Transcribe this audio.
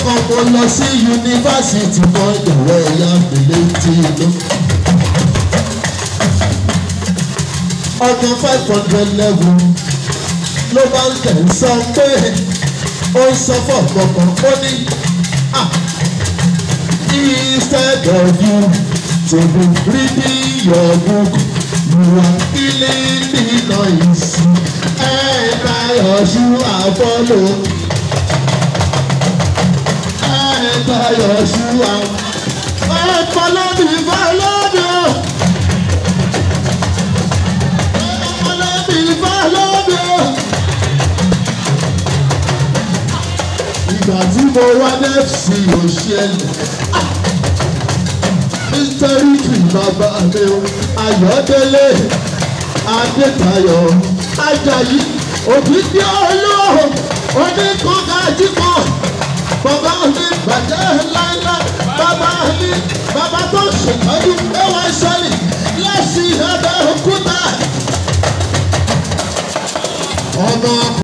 kan mo lọ sí yunifásitì kan ìyàwó ẹ̀yà mélé tí inú. ọdún five hundred level ló bá ń tẹ̀ ń sọ pé ó ń sọ fún ọ̀pọ̀pọ̀ ó ní ah instead of you to be reading your book you are killing the noise ẹ̀ka yọ̀ṣù àbọ̀lò ẹ̀ka yọ̀ṣù àbọ̀lò ẹ̀ka lóbi fọlọ́dọ̀ ẹ̀ka lóbi fọlọ́dọ̀. ìgbà tí mo wá nẹ́ẹ̀sì òṣèlú mísítẹ́rìtì bàbá mi o ayọ̀délé adétayọ̀ ajayi òbídí olóhùn oníkankájíkọ bàbá mi bàjẹ́ láíláí bàbá mi bàbá tó ṣètọ́jú ẹwà ìṣẹ́lẹ̀ lẹ́sìn ẹ̀bẹ̀ òkúta ọmọ.